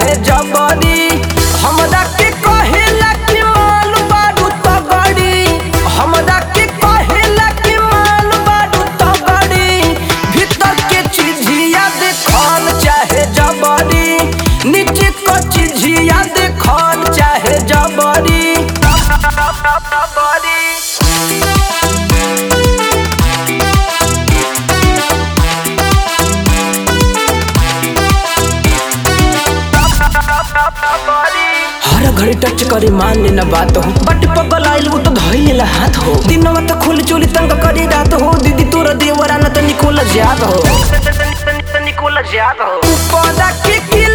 चाहे जबरी हमरा के कहेला कि माल बारू तगड़ी हमरा के कहेला कि माल बारू तगड़ी भीतर के चीजिया देखल चाहे जबरी नीचे को चीजिया देखल चाहे जबरी हर घड़ी टच करी मान लेना बात हो बट पगल आइल वो तो धइल ला हाथ हो दिनवा तो खोल चोली तंग करी रात हो दीदी तोरा देवरा न त निकोल जात हो निकोल जात हो ऊपर के के